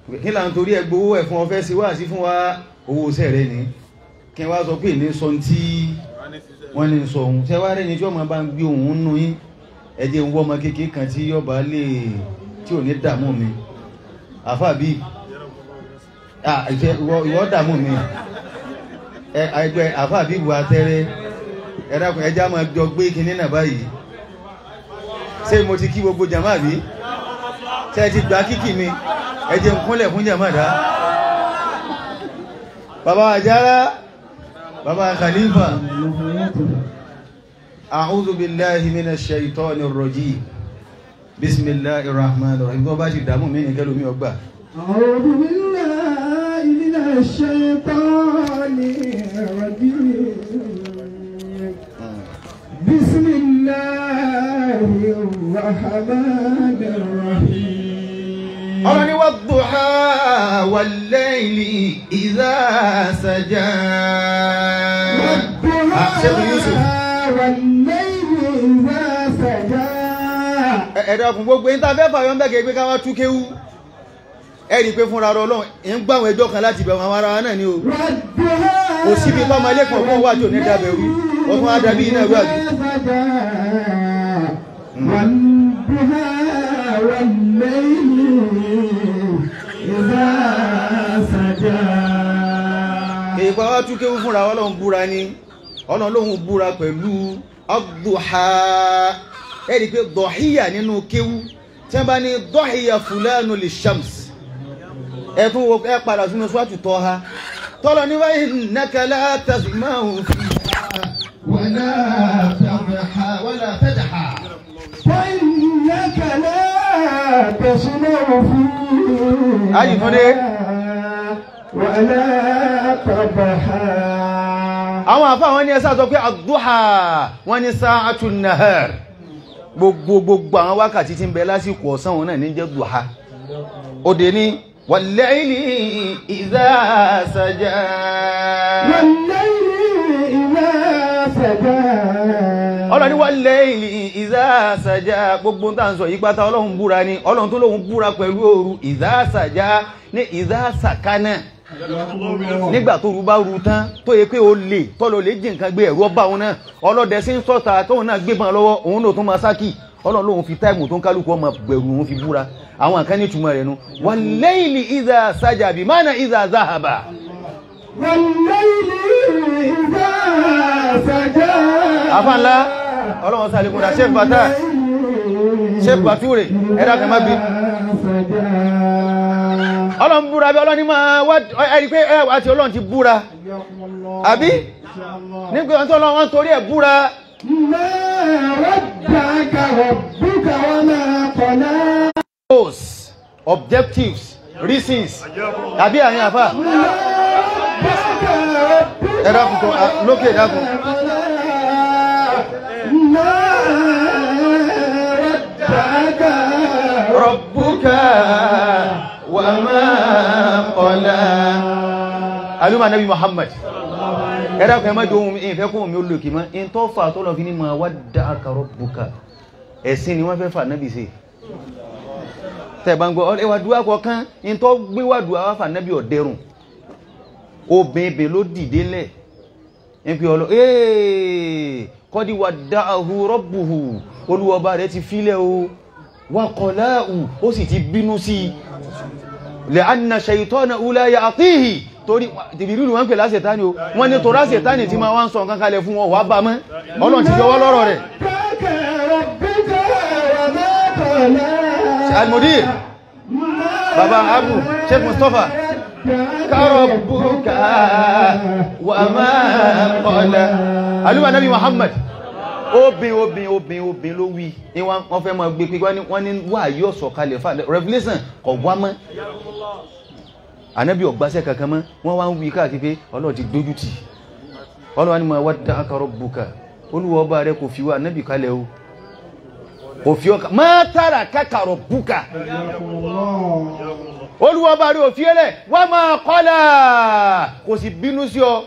kí là ń torí ẹgbẹ́ owó ẹ̀fún ọfẹ́ sí wá sí fún wa owó sẹ́rẹ̀ ní kí wá sọ pé ní sọ tí wọ́n ní sọ ohun tẹ́wà rẹ̀ ní tí ọmọ bá ń gbé ohun nú yín ẹjẹ́ ń wọ́ ọmọ kékeré kan tí yọba lè tí ò ní dààmú mi àfàbí ìwọ́ dààmú mi ẹgbẹ́ àfàbí bu atẹ́rẹ́ ẹ̀dàkùn ẹjá máa jọ gbé kinní náà báyìí ṣé mo ti kí gbogbo jàmáà bí ṣe ti gbà kíkì mi ẹjẹ́ ń kúnlẹ̀ fún jàmáà dá bàbá àjára bàbá khalifa a'udhu billahi minash shaitanir rajim bismillahir rahmanir rahim tó bá ti dàmú mi ní kẹlòmí ọgbà أعوذ بالله من الشيطان الرجيم بسم الله الرحمن الرحيم ọ̀rọ̀ ni wad-duha wal-layli idha saja Ah, Sheikh Yusuf والليل إذا سجى ẹ̀dàkùn gbogbo ẹ̀yìn tàbí fàyọ́ ń bẹ́gẹ̀ pé káwà túkéwú ẹ̀rì pé fúnra rọ ọlọ́run ń gbáwọn ẹjọ́ kan láti bẹ̀rẹ̀ àwọn ara wa náà ni o والضحى kò síbi tọ́mọ ilé kan fún wájú ní dábẹ̀rú ọdún adábí iná ẹgbẹ́ àbí والضحى والليل إذا سجى èèpá wá túkéwú fúnra ọlọ́run búra ní ọlọ́run lóhun búra pẹ̀lú ad-duha ẹ̀rì pé dọ̀híyà nínú kéwú tí wọ́n bá ní dọ̀híyà fulanu li shams ẹ̀tún wo ẹ padà sínú swatu Taha tọ́lọ ní wa innaka la tasma'u fiha wala tadha wala tadha فإنك لا تسمع فيه Ayi Túndé. ولا تضحى àwọn àfá wọn ní ẹsà sọ pé àdúhà wọn ní sáàtù nahar gbogbo gbogbo àwọn wákàtí tí ń bẹ lásìkò ọ̀sán wọn náà ní jẹ́ dùhà òdè ní wal-layli idha saja والليل إذا سجى ọlọ́run ní wal-layli idha saja gbogbo ń tàn sọ yí pátá ọlọ́run búra ní ọlọ́run tó lóhun búra pẹ̀lú òru idha saja ní idha sakana nígbà tó rú bá rú tán tó yẹ pé o lè tọ́lọ lè jí nǹkan gbé ẹ̀rọ bá òun náà ọlọ́dẹ sí ń sọ́ta tóun náà gbé bàn lọ́wọ́ òun náà tó máa sákì ọlọ́run lóun fi táìmù tó ń kálukú ọmọ gbẹ̀rù òun fi búra àwọn kan ní túmọ̀ rẹ̀ nu wal-layli idha saja bí mánà idha zahaba والليل إذا سجى afánlá ọlọ́run sáré kúnra ṣe bàtà ṣe bàtúrè ẹ̀dá kan má bí سجى ọlọ́run búra bí ọlọ́run ní máa wá ẹ̀rí pé ẹ̀ àti ọlọ́run ti búra àbí nígbà tó ọlọ́run torí ẹ̀ búra ما ودعك ربك وما قلى goals objectives reasons àbí àyìn àfà ẹ̀dàkùn tó à, lókè ẹ̀dàkùn ما ودعك rọ̀bùkà wà máa kọ̀lá alúmà nabi Muhammad ẹ̀dàkùn ẹ̀mọ́ jọ ohun ìfẹ́ kún omi olókè mọ́ in tó fà tó lọ fi ní ma wadda'aka rọ̀bùkà ẹ̀sìn ni wọ́n fẹ́ fà nábi sí tẹ̀bá ń gbọ́ ẹwà dúwà kọ̀ọ̀kan in tó gbé wà dúwà wà fà nábi ọ̀dẹ́rùn obìnrin ló dìde lẹ̀ ń pè ọlọ́ ee kọ́dí wadda'ahu rabbuhu olúwọba rẹ̀ ti fílẹ̀ o wa qala'u ó sì ti bínú sí li'anna shaytana la ya'tihi torí tìbìrìlù wọ́n pè lásẹ̀tánì o wọ́n ní torá sẹ̀tánì tí ma wá ń sọ nǹkan kalẹ̀ fún wọn wà bá mọ́ ọlọ́n ti yọwọ́ lọ́rọ̀ rẹ̀ ودعك ربك وما قلى almudir baba abu sheikh mustapha karọ̀bùkà wà máa kọ́lá alúwà nabi muhammad obìn obìn obìn obìn ló wí ní wọ́n fẹ́ máa gbé pípẹ́ wọ́n ní wà yóò sọ kalẹ̀ fà revelation kọ̀ wá mọ́ ànábì ọ̀gbáṣẹ́ kankan mọ́ wọ́n wá ń wí káàkiri pé ọlọ́run ti dójú tì ọlọ́run ni ma wadda'aka rabbuka olúwa ọba rẹ kò fi wá ànábì kalẹ̀ o kò fi ọkà ma tarakaka rabbuka olúwa ọba rẹ ò fi ẹlẹ̀ wa ma qala kò sì bínú sí ọ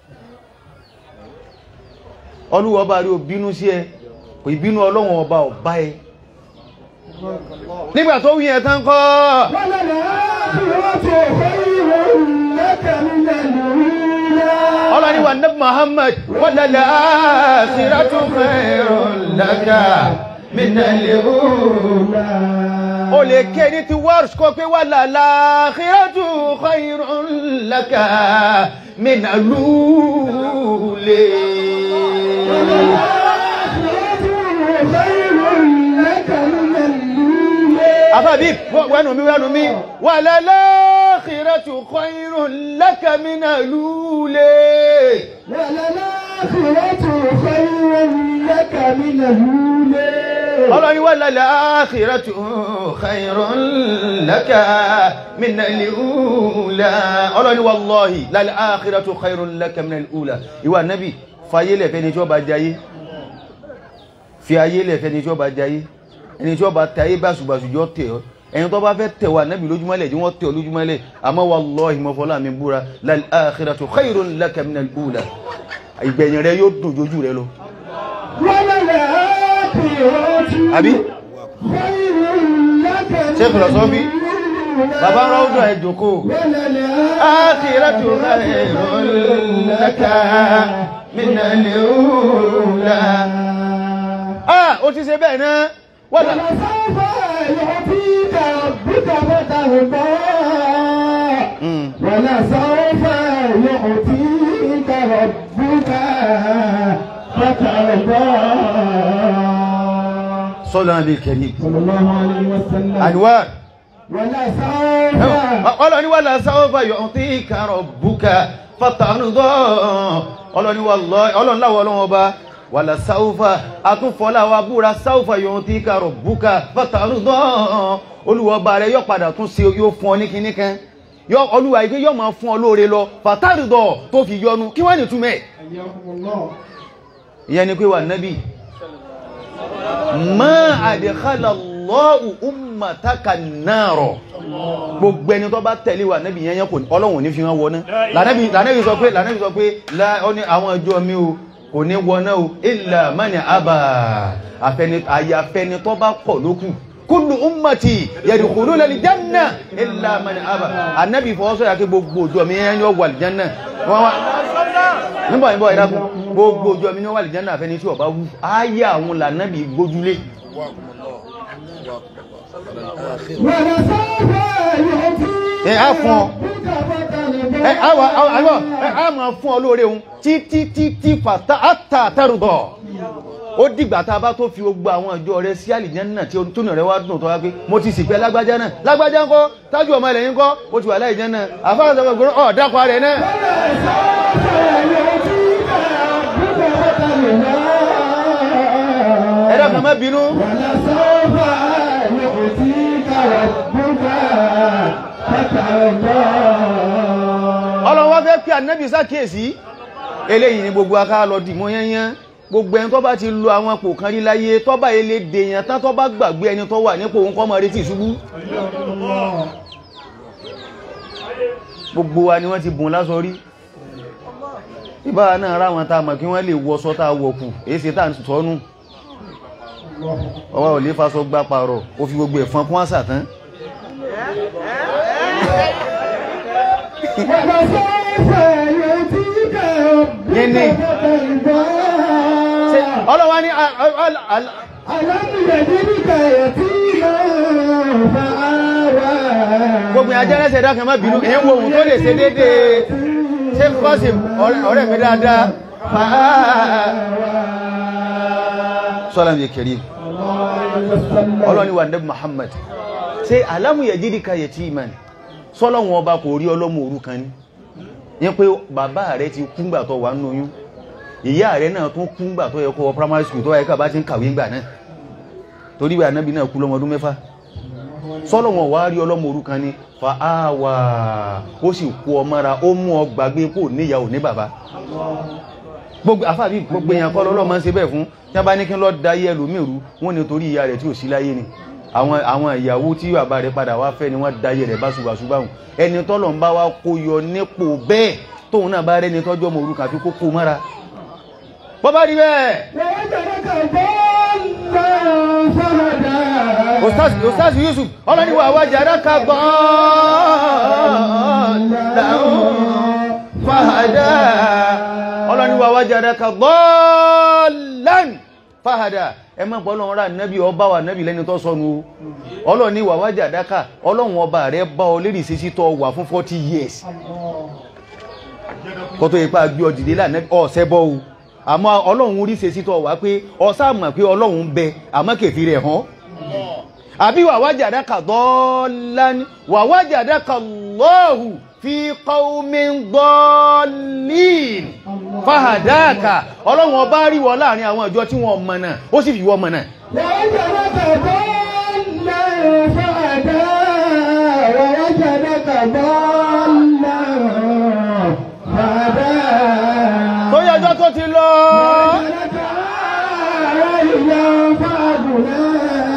olúwa ọba rẹ ò bínú sí ẹ kò ìbínú ọlọ́run ọba ọba ẹ nígbà tó wí ẹ̀ tán kọ́ ọlọ́ni wa nabi muhammad wàlálà àṣírátù khairun laka minal ula o lè ké ní ti wọ́rṣ kó pé wàlálà àṣírátù khairun laka minal ula àfàbí wẹ́nu mi wẹ́nu mi wàlálà àṣírátù khairun laka minal ula ọlọ́ni wà lálẹ́ àkìrẹ́tù khairun laka minal ula ọlọ́ni wallahi lálẹ́ àkìrẹ́tù khairun laka minal ula ìwà nábì fayé lẹ̀fẹ́ ni tí ó bá jayé fi ayé lẹ̀fẹ́ ni tí ó bá jayé ẹni tí ó bá tayé báṣubàṣu jọ tẹ̀ ọ́ ẹni tó bá fẹ́ tẹ̀wà nábì lójúmọ́lẹ̀ jí wọ́n tẹ̀ lójúmọ́lẹ̀ àmọ́ wallahi mọ́fọ́lá mi búra lálẹ́ àkìrẹ́tù khairun laka minal ula ìgbẹ̀yìn rẹ yóò dùn jójú rẹ lọ àbí ṣe fìlọ̀sọ́fí bàbá rọ́ọ̀dọ̀ ẹ̀jọ̀kó ákìrátù khairun laka minal ula ah ó ti ṣe bẹ́ẹ̀ náà wọ́n ولسوف يعطيك ربك فترضى صلى النبي الكريم صلى الله عليه وسلم anwar ولسوف ọlọ́ni wà lásàwọ́fà yọ̀ tí kàrọ̀ búkà fàtàrùdọ́ ọlọ́ni wà ọlọ́nláwọ̀ ọlọ́wọ́ bá wà lásàwọ́fà àtúnfọ́láwà búra sáwọ́fà yọ̀ tí kàrọ̀ búkà fàtàrùdọ́ olúwọba rẹ̀ yọ padà tún sí yóò fún ọ ní kíní kan yọ olúwa ìgbé yọ máa fún ọ lóore lọ fàtàrùdọ́ tó fi yọnu kí wọ́n ní túmẹ̀ حياكم الله ìyẹn ni pé wà nábì ma àdìkálà lọ́wọ́ ummataka náàrọ̀ gbogbo ẹni tó bá tẹ̀lé wà nábì yẹn yẹn kò ní ọlọ́run ò ní fi wọ́n wọ́ná lànàbì sọ pé lànàbì sọ pé lá- ó ní àwọn ọjọ́ mi o kò ní wọ́ná o illa mani àbà àyàfẹ́ni tó bá pọ̀ lókù kullu ummati yadkhuluna al-janna illa mani àbà ànábì fọwọ́sọ̀ yà kí gbogbo ọjọ́ mi yẹn yọ wà al-janna wọ́n wá nígbà ìbọ̀ ìdákun gbogbo ọjọ́ mi ní wà al-janna àfẹ́ni tí ó bá wú ayé àwọn lànàbì gbójúlé ولسوف يعطيك ẹ á fún ọ ربك ẹ فترضى á wà á wà ẹ á máa fún ọ lóore òun títí títí fàtà àtà àtàrùbọ̀ ó dìgbà tá a bá tó fi gbogbo àwọn ìjọ rẹ sí àlìjánná tí tónú rẹ wá dùn tó wá pé mo ti sìnkú lágbájá náà lágbájá ńkọ́ tájú ọmọ ilẹ̀ yín kọ́ ó ti wà láìjánná àfáà sọ pé ọ̀ dákọ̀ rẹ̀ náà ẹ dákun má bínú ولسوف يعطيك ربك فترضى ọlọ́run wá fẹ́ pé ànábì sákèsí eléyìí ni gbogbo aká lọ dìmọ́ yányán gbogbo ẹni tó bá ti lo àwọn pò kan rí láyé tó bá ilé dèèyàn tán tó bá gbàgbé ẹni tó wà nípò òun kọ́ mọ́ retí ìṣubú gbogbo wa ni wọ́n ti bùn lásọ rí ìbá náà ráwọn tá a mọ̀ kí wọ́n lè wọṣọ tá a wọ̀kù èyí ṣe tá a sọ́nù ọwọ́ ò lè faṣọ gbá parọ̀ ó fi gbogbo ẹ̀fọn kún àṣà tán ولسوف يعطيك Nini. ربك فترضى Ṣé ọlọ́wà ní a- a- a- ألم يجدك يتيما فآوى gbogbo ajẹ́rẹ́sẹ̀ dákan má bínú èyí wo ohun tó lè ṣe déédéé ṣe kọ́sì ọ̀rẹ́ mi dáadáa sọ́lám yẹ kẹrí ọlọ́ni wà nẹ́bù Muhammad ṣe alámùyẹ̀ jídíkà yẹ tí ìmọ̀ sọ́lọ́wọ́n ọba kò rí ọlọ́mọ òrukàn ní yẹn pé bàbá rẹ̀ ti kúngbà tó wà nínú oyún ìyá rẹ̀ náà tún kúngbà tó yẹ kó wọ primary school tó yẹ ká bá ti ń kàwé ńgbà náà torí wà nábì náà kú lọ́mọdún mẹ́fà sọ́lọ́wọ́n wá rí ọlọ́mọ òrukàn ní fa áwà ó sì kú ọmọra ó mú ọ gbàgbé pò níyàwó ní bàbá gbogbo àfàbí gbogbo èèyàn kọ́ lọ́lọ́ máa ń ṣe bẹ́ẹ̀ fún tí wọ́n bá ní kí lọ́ da ayé ẹlòmírù wọ́n ní torí ìyá rẹ̀ tí ò sí láyé ni àwọn àwọn ìyàwó tí bàbá rẹ̀ padà wá fẹ́ ni wọ́n da ayé rẹ̀ báṣubàṣu báhùn ẹni tọ́lọ̀ ń bá wá kó yọ nípò bẹ́ẹ̀ tóun náà bá rẹ́ni tọ́jú ọmọ òrukàn àfi kó kó mọ́ra bọ́ bá rí bẹ́ẹ̀ ووجدك ضالا فهدى Ustaz Ustaz Yusuf ọlọ́ni wà wá jàrá ka gbọ́n fàhádà ọlọ́ni wà wajadaka dhallan fàhádà ẹ má gbọ́ ọlọ́run rà nẹ́bí ọba wà nẹ́bí lẹ́ni tó sọnù o ọlọ́ni wà wajadaka ọlọ́run ọba rẹ bá ọ lérí sísí tó wà fún 40 years kó tó ipá gbé ọdìdé lánàbí ọ̀sẹ́ bọ́ o àmọ́ ọlọ́run rí sísí tó wà pé ọsá mọ̀ pé ọlọ́run ń bẹ àmọ́ kèfì rẹ̀ hàn àbí wà wajadaka dhallan wà wajadaka Allahu fi qawmin dallin fahadaka ọlọ́run ọba rí wọ láàrin àwọn ìjọ tí wọ́n mọ̀nà ó sì fi wọ́n mọ̀nà ووجدك ضالا فهدى ووجدك ضالا فهدى tó yẹjọ́ tó ti lọ ووجدك عائلا فأغنى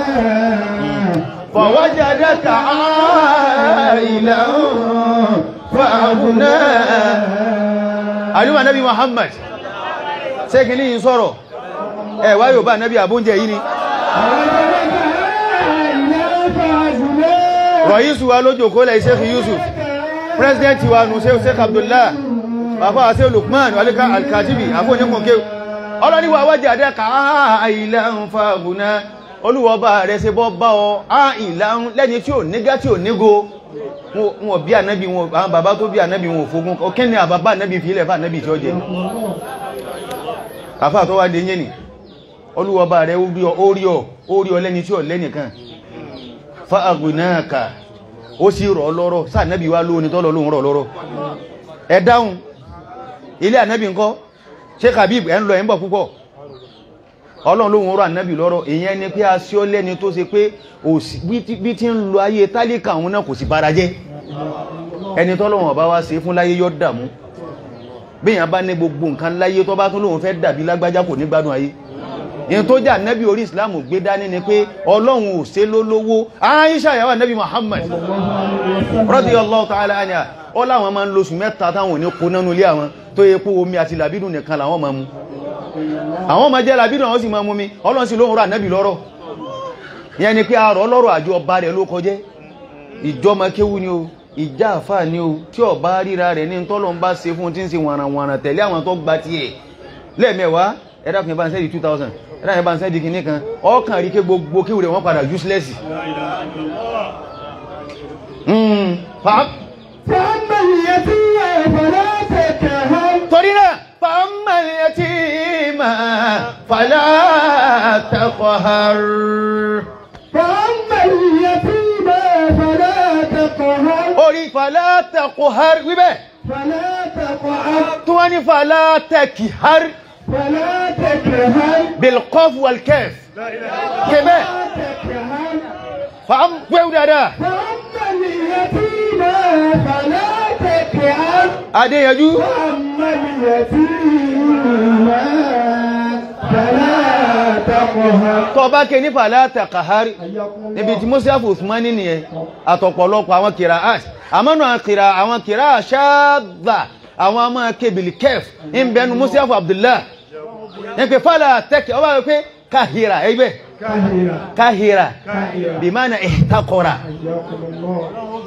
fawajadaka a'ilan fa'aghna àríwá nabi Muhammad ṣé kì ní yìí sọ̀rọ̀ ẹ wá yóò bá nabi àbúnjẹ yìí ni ووجدك عائلا فأغنى rọ̀yísù wa lójò kó lẹ́ Sheikh Yusuf president wa nù Sheikh Sheikh Abdullah bàbá wa Sheikh Lukman alika alkatibi àfọ́ oníkùnkẹ́ ọlọ́niwà wájà dẹ́ka àìlàun fàgùnà olúwọba rẹ̀ ṣe bọ́ bá ọ àìlàun lẹ́ni tí ò nígá tí ò nígo wọn bí ànábì wọn àwọn bàbá tó bí ànábì wọn ò fógún ọkẹ́ ni àbábá ànábì fi ilẹ̀ fà ànábì tí ó jẹ àfà tó wá dé yẹn ni olúwọba rẹ̀ ó rí ọ ó rí ọ ó rí ọ lẹ́ni tí ò lẹ́nìkan fàgùnàkà ó sì rọ̀ lọ́rọ̀ sáà ànábì wá lóòní tọ́lọ lóhun rọ̀ lọ́rọ̀ ẹ dáhùn ilé ànábì ńkọ́ ṣe kàbíb ẹ̀ ń lọ ẹ̀ ń bọ̀ púpọ̀ ọlọ́run lóhun rọ̀ ànábì lọ́rọ̀ èyàn ni pé a sí ọ lẹ́ni tó ṣe pé òsì- bí tí- bí tí ń lo ayé tálíkà òun náà kò sì bára jẹ́ ẹni tọ́lọ́run ọba wá ṣe fún láyé yọ́ dàmú bíyàn bá ní gbogbo nǹkan láyé tó bá tún lóhun fẹ́ dàbí lágbájá kò ní gbádùn ayé ìyẹn tó jà nẹ́bí orí ìsìláàmù gbé dání ni pé ọlọ́run ò ṣe lólówó Aisha ìyàwó nẹ́bí Muhammad radiyallahu ta'ala anha ó láwọn máa ń lóṣù mẹ́ta táwọn ò ní kó nánú ilé àwọn tó yẹ pé omi àti làbídùn nìkan làwọn máa mú àwọn máa jẹ́ làbídùn àwọn sì máa mú mi ọlọ́run sì lóhun rà nẹ́bí lọ́rọ̀ ìyẹn ni pé àrọ̀ lọ́rọ̀ àjọ ọba rẹ̀ ló kọjẹ́ ìjọmọ kéwú ni o ìjà àfà ni o tí ọba ríra rẹ̀ ní tọ́lọ́ ń bá ṣe fún tí ń ṣe wàràwàrà tẹ̀lé àwọn tó gba tiẹ̀ lẹ́ẹ̀mẹ́wàá ẹ̀dá kan bá ń sẹ́ẹ̀dì 2000 ẹ̀dá kan bá ń sẹ́ẹ̀dì kìíní kan ọkàn rí ké gbogbo kéwù rẹ̀ wọ́n padà useless Mm, fa- فأما اليتيم فلا تكهر torí náà fàámà ẹtí ma fàlá taqhar فأما اليتيم فلا تقهر orí fàlá taqhar wíbẹ̀ فلا تقعر tó wá ní fàlá taqhar فلا تكهر bilqaf wal kaf kẹbẹ̀ فلا تكهر fàám gbẹ́wù dáadáa فأما اليتيم فلا تكهر adéyanjú وأما اليتيم فلا تقهر tó bá ké ní fàlá taqhar níbi tí mọ́síáfù usmani nìyẹn àtọ̀pọ̀lọpọ̀ àwọn kìrà ash àmọ́nà kìrà àwọn kìrà ṣáàdà àwọn ọmọ kébìlì kẹf ń bẹnu mọ́síáfù abdullah ní pé fàlá tẹ́kì ọba rẹ̀ pé káhìrà ẹgbẹ́ كهيرة káhìrà كهيرة bí máa na ìtakọ̀rà حياكم الله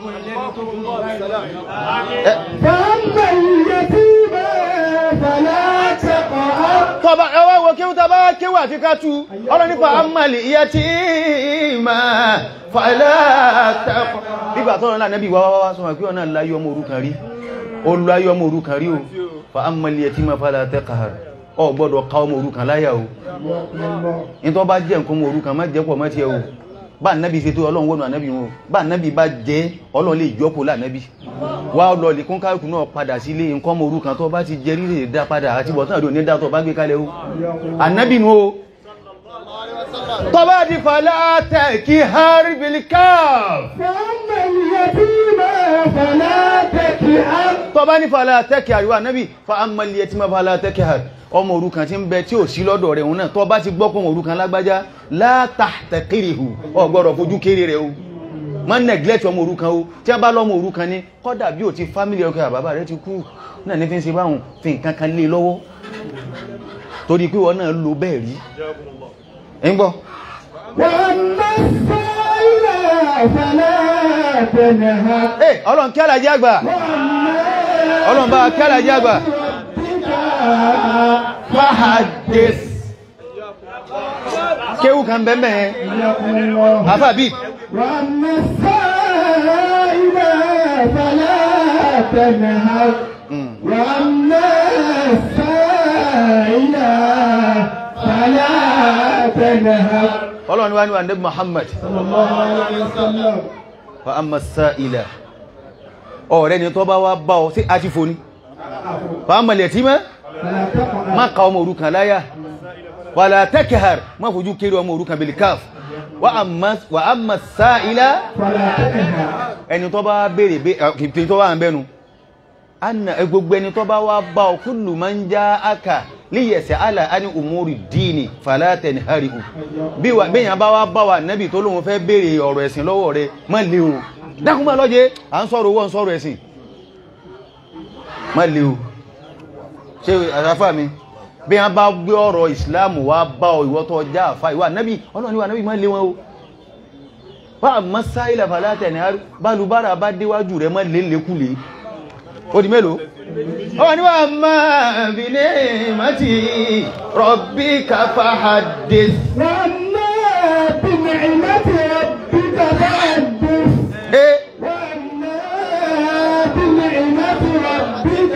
Eh, فأما اليتيم فلا تقهر tọba ẹwà wo kí ó tọba kíwà àti kátú ọlọ́ nípa amàlì iye tí ma fàílẹ̀ àtàkọ̀ nígbà tọ́rọ náà nẹ́bí wáwáwá sọ wà kí ọ̀nà láyé ọmọ òrukàn rí o láyé ọmọ òrukàn rí o fa amàlì iye tí ma fàílẹ̀ àtàkọ̀ ọ gbọ́dọ̀ ká ọmọ òrukàn láyà o حياكم الله ní tó bá jẹ́ nǹkan ọmọ òrukàn má jẹ́ pọ̀ mọ́ tiẹ̀ o bá nẹ́bí ṣe tó ọlọ́run wọ́n nẹ́bí wọn bá nẹ́bí bá jẹ́ ọlọ́run lè jọ́pọ̀ lánẹ́bí wá lọ lè kún káàkùn náà padà sílé nǹkan ọmọ òrukàn tó bá ti jẹ rí lè dá padà àti bọ̀tán àdó ní dá tó bá gbé kalẹ̀ o حياكم الله annabi nu o tó bá di fàlá tẹ̀kí harbil kaf فأما اليتيم فلا تكهر tó bá ní fàlá tẹ̀kí àríwá annabi fa ammali yẹ tí ma fàlá tẹ̀kí har ọmọ òrukàn tí ń bẹ tí ò sí lọ́dọ̀ rẹ̀ òun náà tó bá ti gbọ́ pọ̀ òrukàn lágbájá látàtẹ̀kìrìhù ọ gbọ́dọ̀ fojú kéré rẹ̀ o má neglect ọmọ òrukàn o tí a bá lọ́mọ òrukàn ní kọ́dà bí ò ti family ọkọ̀ àbábà rẹ̀ ti kú náà ní fi ń ṣe báhùn fi nǹkan kan lé lọ́wọ́ torí pé wọ́n náà lo bẹ́ẹ̀ rí ń gbọ́ وأما السائل فلا تنهر Ẹ ọlọ́run kí alájẹ́ àgbà وأما ọlọ́run bá kẹ́lá jágbà fahadis kéwù kan bẹ́ẹ̀ àfà bí وأما السائل فلا تنهر وأما السائل فلا تنهر ọlọ́run wá ní wà ní Muhammad صلى الله عليه وسلم fa amma sa'ila ọ̀rẹ́ ni tó bá wá bá ọ sí àti fòní fa amma yatima فلا تقع má ka ọmọ òrukàn láyà wala takhar má fojú kéré ọmọ òrukàn bil kaf wa amma wa amma sa'ila فلا تنهر ẹni tó bá béèrè bé kìtì tó wà ń bẹ́nu anna ẹ gbogbo ẹni tó bá wá bá ọ kullu man ja'aka liyas'ala ani umuri dini fala tanharihu bí wà bẹ́yàn bá wá bá wà nẹ́bì tó lóun fẹ́ béèrè ọ̀rọ̀ ẹ̀sìn lọ́wọ́ rẹ má lé o dákun má lọ́jẹ́ à ń sọ̀rọ̀ owó ń sọ̀rọ̀ ẹ̀sìn má lé o ṣe àṣàfà mi bí wọ́n bá gbé ọ̀rọ̀ ìsìláàmù wá bá ọ ìwọ tó já àfà ìwà nẹ́bì ọlọ́ni wà nẹ́bì má lé wọn o bá a mọ́ sáìlà fàlátẹ̀ ní bálubára bá déwájú rẹ̀ mọ́ lélékúlé ó di mélòó ó wà níwà máa bí ní mọ́tí rọ̀bí káfà hadith وأما بنعمة ربك فحدث eh وأما بنعمة ربك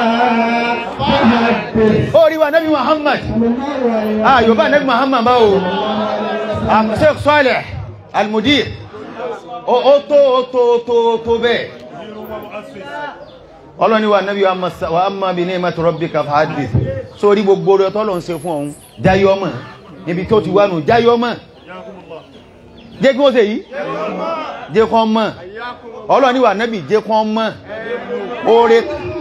فحدث ó rí wa nabi muhammad صلى الله عليه ah yóò bá nabi muhammad bá o ah sheikh saleh almudir ó ó tó ó tó ó tó ó tó bẹ́ẹ̀ ọlọ́ni wa nabi wa amma bí ní mọ́tí rọ̀bí káfà hadith sórí gbogbo rẹ̀ tọ́lọ̀ ń ṣe fún ọ̀hún jáyọ́mọ̀ níbi tó ti wánu jáyọ́mọ̀ jẹ́ kí wọ́n ṣe yìí jẹ́ kán mọ̀ ọlọ́ni wà nábì jẹ́ kán mọ̀ oore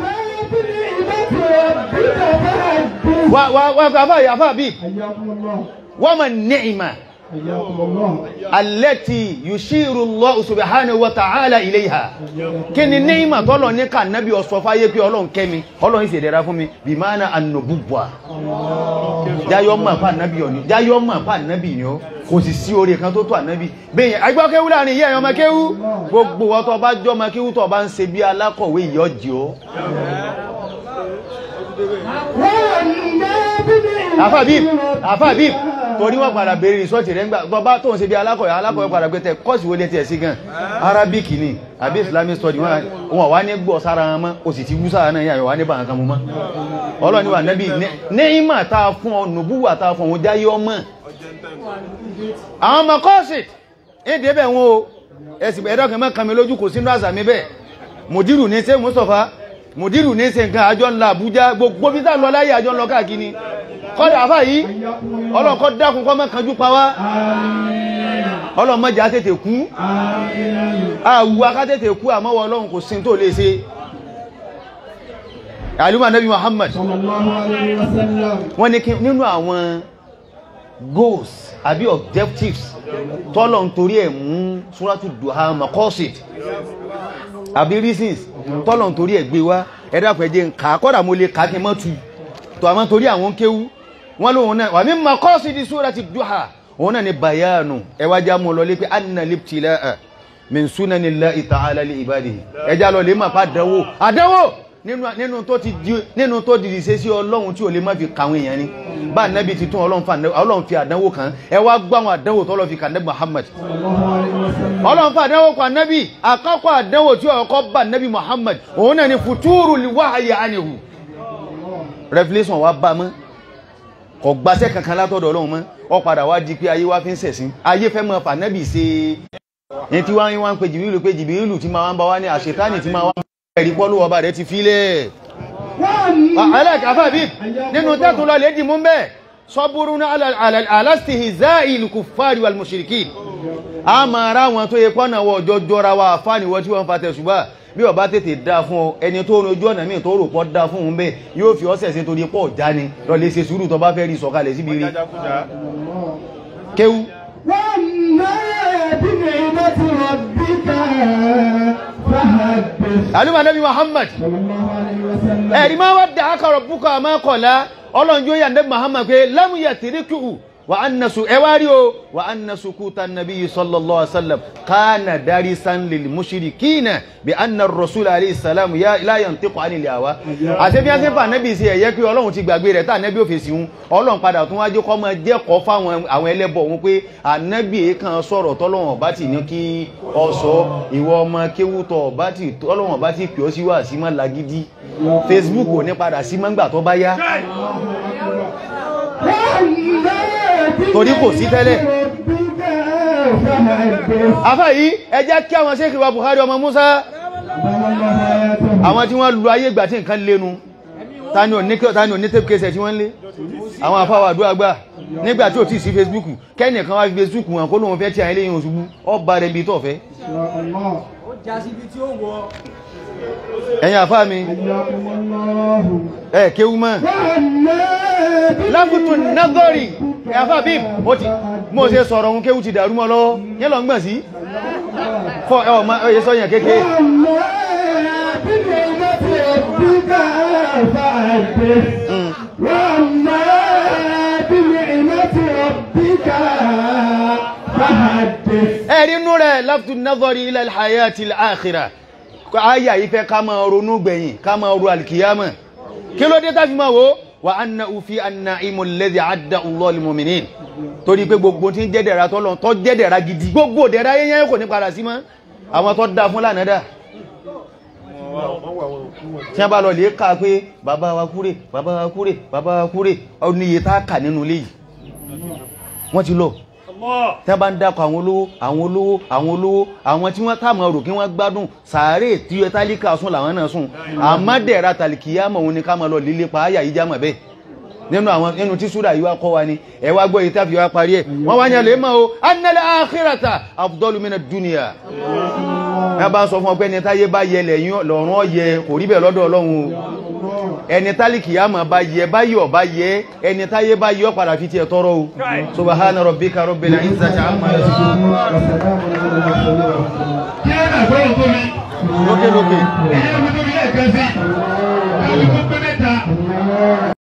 wà wà wà àfà àfà bí حياكم الله wọ́n mọ̀ ni'ima حياكم الله allati yushiru Allah subhanahu wa ta'ala ilayha kí ni ni'ima tọ́lọ̀ ní ká nábì ọ̀sọ̀ fáyé pé ọlọ́run kẹ́mi ọlọ́run sì dẹ̀ra fún mi bí máa na annubuwa jáyọ́ mọ̀ fà nábì ọ̀ni jáyọ́ mọ̀ fà nábì ni ó kò sì sí oore kan tó tó ànábì bẹ́yẹn agbọ́ kéwú láàrin yẹ́ ẹ̀yọ́ ọmọ kéwú gbogbo ọtọ́ bá jọ ọmọ kéwú tọ́ bá ń ṣe bí alákọ̀wé ìyọ́jì ó àfàbí àfàbí torí wọ́n padà bèèrè ìsọ́tì rẹ̀ ńgbà tọ́ bá tó ń ṣe bí alákọ̀wé alákọ̀wé padà gbé tẹ kọ́ọ̀sì wọlé tiẹ̀ sí gan arabic ni àbí islamic study wọn wọn wá ní gbọ́ sára wọn mọ́ o sì ti wú sára náà yà wá ní bàǹkan kan mú mọ́ ọlọ́ni wà nẹ́bí nẹ́ìmà tá a fún ọ nùbúwà tá a fún ọ jáyé ọmọ àwọn ọmọ kọ́ọ̀sì èdè bẹ̀ wọn o ẹ̀sìn ẹ̀dọ́kẹ́ mọ́ kàmí lójú kò sínú àṣà mi bẹ́ẹ̀ mùdírù ní ṣe Mustapha mùdírù ní ṣe nǹkan àjọ ńlá Àbújá gbogbo bí táà lọ láyé àjọ ńlọ káàkiri kọ́dà àfà yìí ọlọ́kọ́ dákun kọ́ mọ́ kanjú pa wá ọlọ́mọdé á tètè kú àwù aká tètè kú àmọ́wọ́ ọlọ́run kò sin tó lè ṣe àlùmọ́ Nabi Muhammad صلى الله عليه وسلم wọ́n ní kí nínú àwọn goals àbí objectives tọ́lọ̀ ń torí ẹ̀ mú súrátù duha makosit àbí reasons tọ́lọ̀ ń torí ẹ̀ gbé wá ẹ̀dàpẹ̀jẹ́ ń ká kọ́dà mo lè ká kí mọ́ tu tó àmọ́ torí àwọn kéwú wọ́n lóhun náà wà mí makosit súrátù duha òun náà ni bayanu ẹwàjá mú lọ lé pé anna libtilaa min sunanillahi ta'ala li ibadihi ẹjá lọ lè máa pa àdánwò àdánwò nínú nínú tó ti di nínú tó dìdì ṣe sí ọlọ́run tí ò lè má fi kàwọn èèyàn ni bá nẹ́bí ti tún ọlọ́run fa ọlọ́run fi àdánwò kan ẹ wá gbọ́ àwọn àdánwò tó lọ́ fi kà nẹ́bí Muhammad صلى الله عليه وسلم ọlọ́run fa àdánwò kan nẹ́bí àkọ́kọ́ àdánwò tí ọkọ́ bá nẹ́bí Muhammad òun náà ni futuru li wahyi anhu revelation wa bá mọ́ kò gbaṣẹ́ kankan látọ̀dọ̀ ọlọ́run mọ́ ọ padà wá di pé ayé wá fi ń ṣẹ̀sìn ayé fẹ́ mọ́ fà nẹ́bí ṣe ní tí wọ́n wá ń pe jìbìrìlù pe jìbìrìlù tí máa wá ń bá wá ní àṣetánì tí máa wá ń ẹ̀rí pọ́lú ọba rẹ̀ ti fílẹ̀ aláàkàfà bí nínú tẹ́tù lọ lè dì mú bẹ́ sọ́búrú ní alástìhì záìlù kù fàárí wal mushrikin a ma ra wọn tó yẹ pọ́nà wọ ọjọ́ jọra wa fáni wọ́n tí wọ́n fa tẹ̀sùbá bí ọba tètè dá fún ọ ẹni tó ní ojú ọ̀nà míì tó rò pọ́ dá fún un bẹ́ yóò fi ọ́sẹ̀ sí torí pọ̀ já ni lọ lè ṣe sùúrù tó bá fẹ́ rí sọ̀kalẹ̀ síbi rí kéwú وأما بنعمة ربك فحدث alúmọ̀ nabi Muhammad صلى الله عليه وسلم ẹ̀rí máa wá dá akọ̀rọ̀ búkọ̀ àmọ́ kọ̀lá ọlọ́njọ́ yà ní Muhammad pé lámúyà tìríkù wa anna su ẹ wá rí o wa anna sukuta nabiyyi sallallahu alaihi wasallam kana darisan lil mushrikina bi anna ar-rasul alayhi salam ya la yantiqu anil hawa àti bí a ṣe fà nẹ́bí sí ẹ̀yẹ́ pé ọlọ́run ti gbàgbé rẹ̀ tá nẹ́bí ò fèsì hun ọlọ́run padà tún wájú kọ́ mọ jẹ́kọ̀ọ́ fáwọn àwọn ẹlẹ́bọ̀ wọn pé ànẹ́bí kan sọ̀rọ̀ tọ́lọ́run ọba ti ní kí ọ sọ ìwọ ọmọ kéwútọ̀ ọba ti tọ́lọ́run ọba ti pè ọ́ sí wá sí mọ́ lagidi Facebook ò ní padà sí mọ́ngbà tó bá yá torí kò sí tẹ́lẹ̀ afẹ́ yìí ẹ jẹ́ kí àwọn Sheikh wa Buhari ọmọ Musa àwọn tí wọ́n lu ayé ìgbà tí nǹkan lénu tani ò ní tani ò ní tape case tí wọ́n lé àwọn afáwà àdúrà gbà nígbà tí ò tí sí Facebook kẹ́ni kan wá fi Facebook wọn kó lóun fẹ́ tí àwọn eléyìn òṣùgbú ọba rẹ̀ bí tọ̀ fẹ́ ẹ̀yin àfá mi ẹ̀ kéwú mọ́ láfùtù nagori ẹ̀ àfá bí ó ti mọ́ ṣe sọ̀rọ̀ ohun kéwú ti dàrú mọ́ lọ́wọ́ yẹ́ lọ ń gbọ̀n sí fọ́ ẹ̀ ọmọ ẹ̀yẹ sọ́yàn kéèkéé ẹ̀rí nú rẹ̀ láfùtù nagori ila al-hayati al-akhirah ayà yìí fẹ́ ká máa ronú gbẹ̀yìn ká máa ro alkiyama kí ló dé tá fi máa wo wa anna ufi anna imul ladhi adda Allah lil mu'minin torí pé gbogbo tí ń jẹ́dẹ̀ra tọ́lọ tọ́ jẹ́dẹ̀ra gidi gbogbo dẹ̀ra yẹnyẹn kò ní padà sí mọ́ àwọn tó dá fún lánàdà tí a bá lọ lè ká pé bàbá wa kúrè bàbá wa kúrè bàbá wa kúrè oníye tá kà nínú ilé yìí wọ́n ti lọ tí wọ́n bá ń dákọ̀ àwọn olówó àwọn olówó àwọn olówó àwọn tí wọ́n táàmù ọrọ̀ kí wọ́n gbádùn sàárè tí ẹ tálíkà sùn làwọn náà sùn àmọ́dẹ̀ra tàlìkìyàmọ̀ òun ni ká máa lọ lílé pa áyà yìí jámọ̀ bẹ́ẹ̀ nínú àwọn nínú tí súrà yìí wá kọ́ wa ni ẹ wá gbọ́ yìí tá fi wá parí ẹ̀ wọ́n wá ní ẹlẹ́ mọ́ o annal akhirata afdalu mina dunya ẹ bá ń sọ fún ọgbẹ́ ẹni táyé bá yẹ lẹ́yìn lọ́rùn ọ̀yẹ kò rí bẹ́ẹ̀ lọ́dọ̀ ọlọ́run o ẹni tálíkìyàmọ̀ bá yẹ báyọ̀ bá yẹ ẹni táyé bá yọ padà fi tiẹ̀ tọrọ o subhana rabbika rabbil izzati amma yasifun lókè lókè.